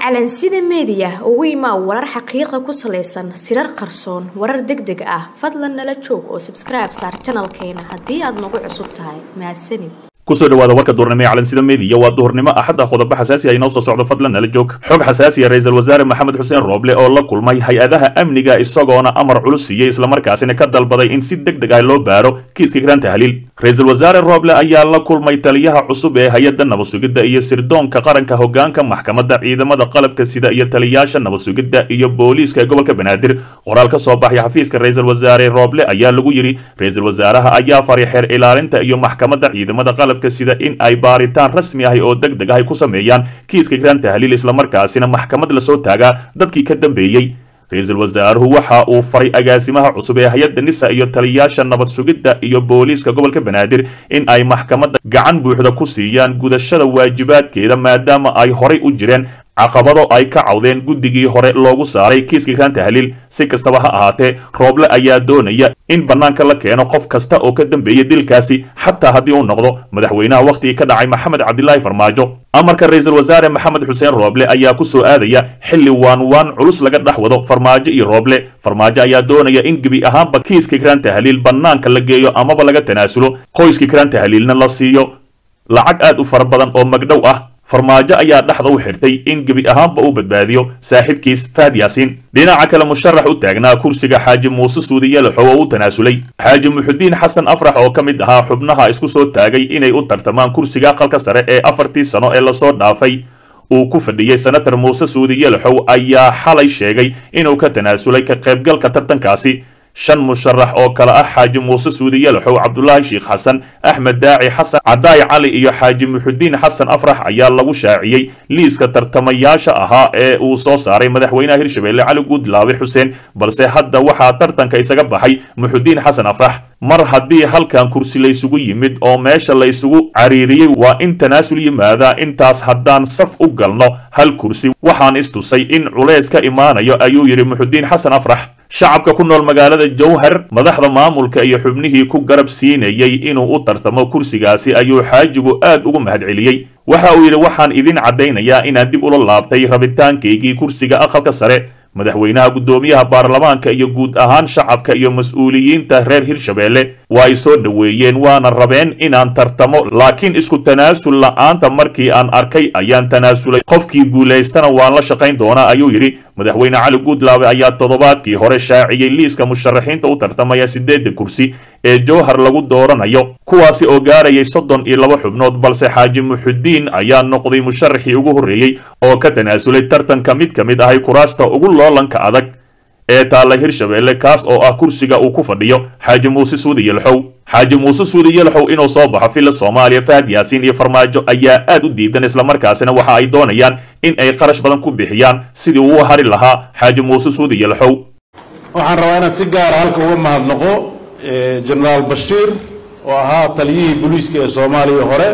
calansida meediya ugu imaa warar xaqiiqa ku salaysan sirar qarsoon warar deg deg ah fadlan nala joog oo sabskribe saar janalkeena haddii aad nagu cusub tahay mahadsanid kusoo dhawaada warka duurnimo ee calansida meediya waa duhurnimo axadda qodobo xasaasi ah inoo soo socdo fadlan nala joog xog xasaasiya ra-iisul wasaare maxamed xuseen rooble oo la kulmay hay-adaha amniga isagoona amar culus siiyey islamarkaasina ka dalbaday in si deg deg ah loo baaro kiiska kiraan tahliil ra-iisul wasaare rooble ayaa la kulmay taliyaha cusub ee hay-adda nabadsugidda iyo sirdoonka qaranka hogaanka maxkamadda ciidamada qalabka sida iyo taliyaasha nabadsugidda iyo booliiska ee gobolka banaadir qoraal ka soo baxay xafiiska ra-iisul wasaare rooble ayaa lagu yidhi ra-iisul wasaaraha ayaa faray xeer ilaalinta iyo maxkamadda ciidamada qalabka sida in ay baaritaan rasmi ahi oo deg deg ahy ku sameeyaan kiiska kiraan tahliil islamarkaasina maxkamad lasoo taagaa dadkii ka dambeeyey ra-iisul wasaaruhu waxa uu faray agaasimaha cusub ee hay-adda nisa iyo taliyaasha nabad sugidda iyo booliiska gobolka banaadir in ay maxkamadda gacan buuxda ku siiyaan gudashada waajibaadkeeda maadaama ay horay u jireen caqabado ay ka cawdeen guddigii hore loogu saaray kiiska kiraan tahliil si kastaba ha ahaatee rooble ayaa doonaya in bannaanka la keeno qof kasta oo ka dambeeya dilkaasi xataa haddii uu noqdo madaxweynaha wakhtigii ka dhacay maxamed cabdilaahi farmaajo amarka ra-iisul wasaare maxamed xuseen rooble ayaa ku soo aadaya xilli waan waan culus laga dhex wado farmaajo iyo rooble farmaajo ayaa doonaya in gebi ahaanba kiiska kiraan tahliil bannaanka la geeyo amaba laga tanaasulo qoyska kiraan tahliilna la siiyo lacag aad u fara badan oo magdhow ah farmaajo ayaa dhexda u xirtay in gebi ahaanba uu badbaadiyo saaxiibkiis fahad yaasiin dhinaca kale musharax u taagnaa kursiga xaaji muuse suudiyalaxow oo u tanaasulay xaaji muxudiin xasan afrax oo ka mid ahaa xubnaha isku soo taagay inay u tartamaan kursiga aqalka sare ee afartii sano ee lasoo dhaafay uu ku fadhiyey senator muuse suudiyalaxow ayaa xalay sheegay inuu ka tanaasulay ka qaybgalka tartankaasi shan musharax oo kale ah xaaji muuse suudiyalaxow cabdulaahi sheikh xasan axmed daaci xasan cadaay cali iyo xaaji muxudiin xasan afrax ayaa lagu shaaciyey liiska tartamayaasha ahaa ee uu soo saaray madaxweynaha hirshabelle cali guudlaabe xuseen balse hadda waxaa tartanka isaga baxay muxudiin xasan afrax mar haddii halkan kursi laysugu yimid oo meesha laysugu cariiriyey waa in tanaasul yimaadaa intaas haddaan saf u galno hal kursi waxaan istusay in culeys ka imaanayo ayuu yidhi muxudiin xasan afrax shacabka ku nool magaalada jowhar madaxda maamulka iyo xubnihii ku garab siinayey inuu u tartamo kursigaasi ayuu xaajigu aad ugu mahadceliyey waxa uu yidhi waxaan idin caddaynayaa inaan dib ula laabtay rabitaankaygii kursiga aqalka sare madaxweynaha guddoomiyaha baarlamaanka iyo guud ahaan shacabka iyo mas-uuliyiinta reer hirshabelle waa ay soo dhoweeyeen waana rabeen inaan tartamo laakiin isku tanaasul la-aanta markii aan arkay ayaan tanaasulay qofkii guulaystana waan la shaqayn doonaa ayuu yidhi madaxweyne cali guudlaabe ayaa toddobaadkii hore shaaciyey liiska musharaxiinta u tartamaya siddeedda kursi ee jowhar lagu dooranayo kuwaasi oo gaarayay soddon iyo laba xubnood balse xaaji muxudiin ayaa noqday musharaxii ugu horreeyey oo ka tanaasulay tartanka mid ka mid ahay kuraasta ugu loolanka adag ee taalla hirshabelle kaas oo ah kursiga uu ku fadhiyo xaaji muuse suudiyalxow xaaji muuse suudiyalxow inuu soo baxo filla soomaaliya fahad yaasiin iyo farmaajo ayaa aad u diidan islamarkaasina waxa ay doonayaan in ay qarash badan ku bixiyaan sidii uu hari lahaa xaaji muuse suudiyalxow waxaan rabaa inaan si gaara halka uga mahadnaqo jenaraal bashiir oo ahaa taliyihii booliiska ee soomaaliya hore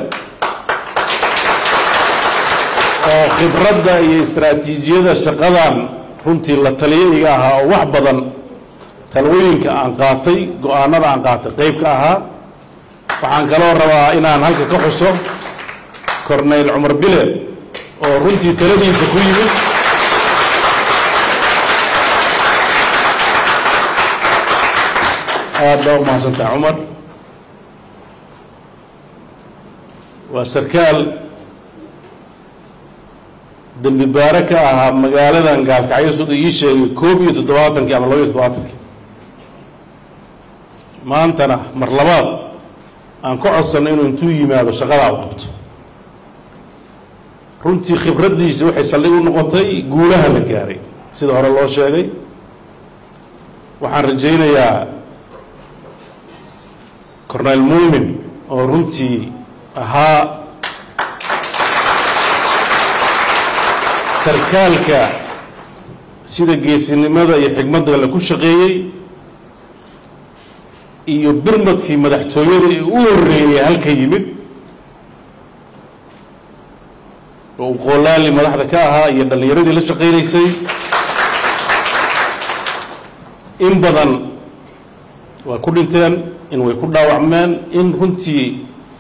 oo khibradda iyo istaraatiijiyada shaqadan runtii la taliyo iga ahaa oo wax badan talwooyinka aan qaatay go-aanada aan qaatay qayb ka ahaa waxaan kaloo rabaa inaan halka ka xuso corneyl cumar bile oo runtii taladiisa ku yimid aad baa u mahadsantaha cumar waa sarkaal dembi baare ka ahaa magaaladan gaalkacyo sida ii sheegay koob iyo toddobaatankii ama laba iyo toddobaatankii maantana mar labaad aan ka codsanno inuu intuu yimaado shaqadaa u qabto runtii khibraddiisa waxay saldhig u noqotay guulaha la gaaray sida hore loo sheegay waxaan rajaynayaa corneyl muumin oo runtii ahaa sarkaalka sida geesinimada iyo xigmadda la ku shaqeeyey iyo birmadkii madaxtooyada ee u horreeyey halka yimid oo uu qoolaali madaxda ka ahaa iyo dhallinyaradii la shaqaynaysay in badan waa ku dhinteen in way ku dhaawacmeen in runtii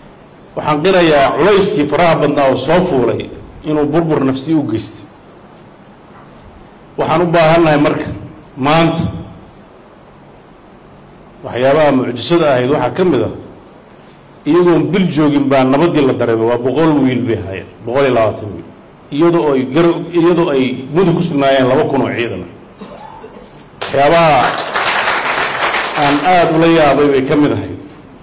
waxaan qirayaa culayskii faraha badnaa oo soo fuulay inuu burbur nafsi u geystay waxaan u baahannahay marka maanta waxyaabaha mucjisada ahayd waxaa ka mid ah iyagoon bil joogin baa nabaddii la dareemay waa boqol wiil bay ahaayeen boqol iyo labaatan wiil iyadoo ay gar iyadoo ay mudug ku sugnaayeen laba kun oo ciidan waxyaabaha aan aada ula yaabay bay ka mid ahayd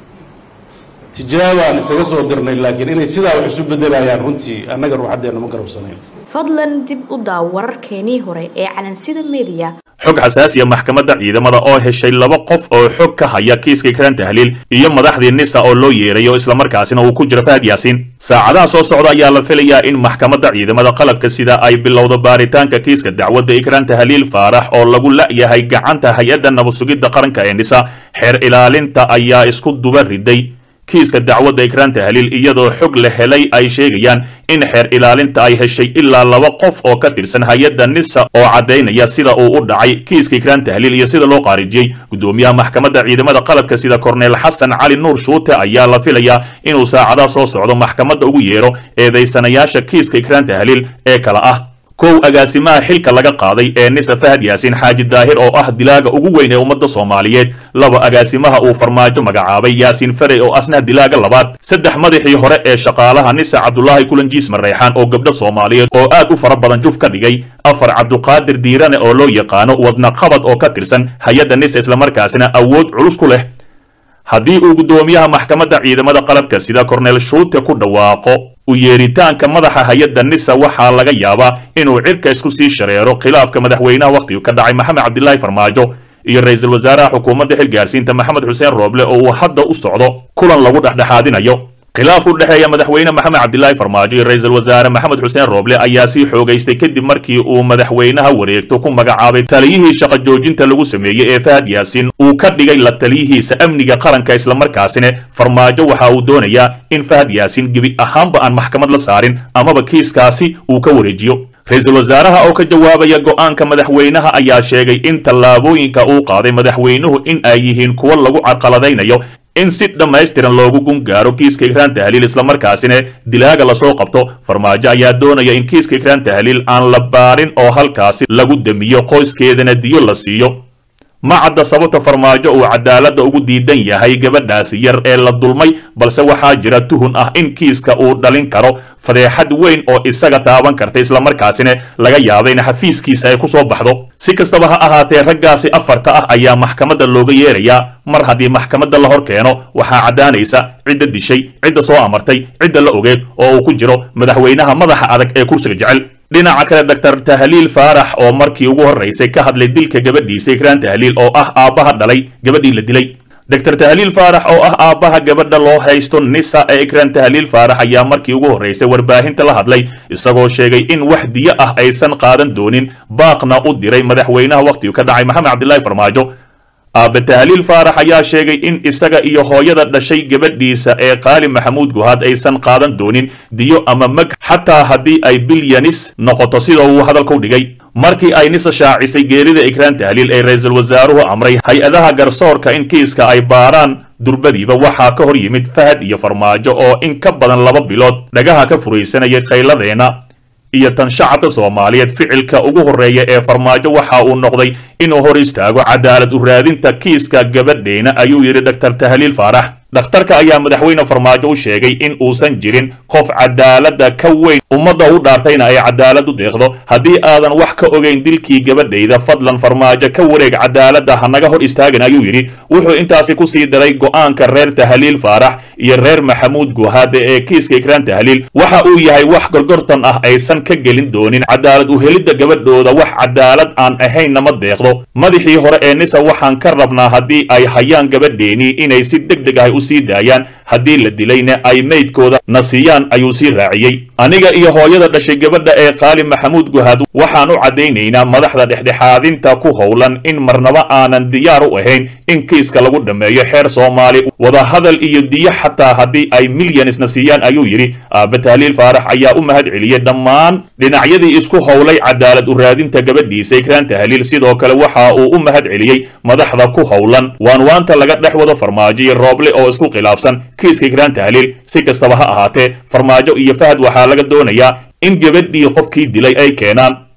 tijaabaan isaga soo dirnay laakiin inay sidaa wax isu beddelayaan runtii annaga ruuxaddeenna ma garabsanayn fadlan dib u daaw wararkeenii hore ee calansida mediya xog xasaasiya maxkamadda ciidamada oo heshay laba qof oo xog ka haya kiiska ikraan tahliil iyo madaxdii nisa oo loo yeerayo islamarkaasina uu ku jiro fahad yaasiin saacadaha soo socda ayaa la filayaa in maxkamadda ciidamada qalabka sida ay bilowdo baaritaanka kiiska dacwadda ikraan tahliil faarax oo lagu la'yahay gacanta hay-adda nabadsugidda qaranka ee nisa xeer ilaalinta ayaa isku duba riday kiiska dacwadda ikraan tahliil iyadoo xog la helay ay sheegayaan in xeer ilaalinta ay heshay ilaa laba qof oo ka tirsan hay-adda nisa oo caddaynaya sida uu u dhacay kiiska ikraan tahliil iyo sida loo qaarijiyey guddoomiyaha maxkamadda ciidamada qalabka sida korneel xasan cali nuur shuute ayaa la filayaa inuu saacadaha soo socdo maxkamadda ugu yeero eedaysanayaasha kiiska ikraan tahliil ee kala ah kow agaasimaha xilka laga qaaday ee nisa fahad yaasiin xaaji daahir oo ah dilaaga ugu weyn ee ummadda soomaaliyeed laba agaasimaha uu farmaajo magacaabay yaasiin farey oo asna dilaaga labaad saddex madaxii hore ee shaqaalaha nisa cabdulaahi kulanjiis mareexaan oo gabdho soomaaliyeed oo aad u fara badan juf ka dhigay afar cabduqaadir diirane oo loo yaqaano wadna qabad oo ka tirsan hay-adda nisa islamarkaasina awood culus ku leh haddii uu guddoomiyaha maxkamadda ciidamada qalabka sida korneel shuute ku dhawaaqo u yeeritaanka madaxa hay-adda nisa waxaa laga yaabaa inuu cirka isku sii shareero khilaafka madaxweynaha wakhtigu ka dhacay maxamed cabdilaahi farmaajo iyo ra-iisul wasaaraha xukuumadda xilgaarsiinta maxamed xuseen rooble oo uu hadda u socdo kulan lagu dhexdhexaadinayo khilaaf u dhexeeya madaxweyne maxamed cabdilaahi farmaajo iyo ra-iisul wasaare maxamed xuseen rooble ayaa sii xoogaystay kadib markii uu madaxweynaha wareegto ku magacaabay taliyihii shaqo joojinta lagu sameeyey ee fahad yaasiin uu ka dhigay la taliyihiisa amniga qaranka islamarkaasina farmaajo waxa uu doonayaa in fahad yaasiin gebi ahaanba aan maxkamad la saarin amaba kiiskaasi uu ka wareejiyo ra-iisul wasaaraha oo ka jawaabaya go'aanka madaxweynaha ayaa sheegay in tallaabooyinka uu qaaday madaxweynuhu in ay yihiin kuwo lagu carqaladaynayo in si dhammaystiran loogu gungaaro kiiska ikraan tahliil islamarkaasina dilaaga lasoo qabto farmaajo ayaa doonaya in kiiska ikraan tahliil aan la baarin oo halkaasi lagu damiyo qoyskeedana diyo la siiyo ma cadda sababta farmaajo uu cadaaladda ugu diidan yahay gabadhaasi yar ee la dulmay balse waxaa jira tuhun ah in kiiska uu dhalin karo fadeexad weyn oo isaga taaban karta islamarkaasina laga yaaba in xafiiskiisa ay ku soo baxdo si kastaba ha ahaatee raggaasi afarta ah ayaa maxkamadda looga yeerayaa mar haddii maxkamadda la hor keeno waxaa caddaanaysa cidda dishay cidda soo amartay cidda la ogeed oo uu ku jiro madaxweynaha madaxa adag ee kursiga jecel dhinaca kale doctor tahliil faarax oo markii ugu horraysay ka hadlay dilka gabadhiisa ikraan tahliil oo ah aabbaha dhalay gabadhii la dilay doctor tahliil faarax oo ah aabbaha gabadha loo haysto nisa ee ikraan tahliil faarax ayaa markii ugu horraysay warbaahinta la hadlay isagoo sheegay in wax diyo ah aysan qaadan doonin baaqna u diray madaxweynaha wakhtigu ka dhacay maxamed cabdilaahi farmaajo aabbe tahliil faarax ayaa sheegay in isaga iyo hooyada dhashay gabadhiisa ee qaali maxamuud guhaad aysan qaadan doonin diyo ama mag xataa haddii ay bilyanis noqoto sida uu hadalka u dhigay markii ay nisa shaacisay geerida ikraan tahliil ee ra-iisul wasaaruhu amray hay-adaha garsoorka in kiiska ay baaraan durbadiiba waxaa ka hor yimid fahad iyo farmaajo oo in ka badan laba bilood dhagaha ka furaysanayay khayladeena iyo tan shacabka soomaaliyeed ficilka ugu horreeya ee farmaajo waxa uu noqday inuu hor istaago cadaalad u raadinta kiiska gabadheena ayuu yidhi doctor tahliil faarax dhakhtarka ayaa madaxweyne farmaajo u sheegay in uusan jirin qof cadaaladda ka weyn ummadda u dhaartayna ay cadaalad u deeqdo haddii aadan wax ka ogayn dilkii gabadhayda fadlan farmaajo ka wareeg cadaaladda hanaga hor istaagin ayuu yidhi wuxuu intaasi ku sii daray go'aanka reer tahliil faarax iyo reer maxamuud guhaade ee kiiska ikraan tahliil waxa uu yahay wax gorgortan ah aysan ka gelin doonin cadaalad u helidda gabadhooda wax cadaalad aan ahayn nama deeqdo madaxii hore ee nisa waxaan ka rabnaa haddii ay hayaan gabadheenii inay si deg deg ah u sii daayaan haddii la dilayna ay meydkooda na siiyaan ayuu sii raaciyey aniga iyo hooyada dhashay gabadha ee qaali maxamuud guhaad waxaan u caddaynaynaa madaxda dhexdhexaadinta ku howlan in marnaba aanan diyaar u ahayn in kiiska lagu dhammeeyo xeer soomaali wadahadal iyo diyo xataa haddii ay milyanisna siiyaan ayuu yidhi aabbe tahliil faarax ayaa u mahad celiyey dhammaan dhinacyadii isku howlay cadaalad u raadinta gabadhiisa ikraan tahliil sidoo kale waxa uu u mahad celiyey madaxda ku howlan waanwaanta laga dhex wado farmaajo iyo rooble oo isku khilaafsan kiiska ikraan tahliil si kastaba ha ahaatee farmaajo iyo fahad waxaa laga doonayaa in gabadhii qofkii dilay ay keenaan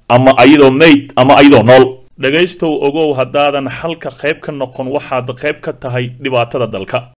ama ayadoo mayd ama ayadoo nool dhegaystow ogow haddaadan xalka qayb ka noqon waxaad qayb ka tahay dhibaatada dalka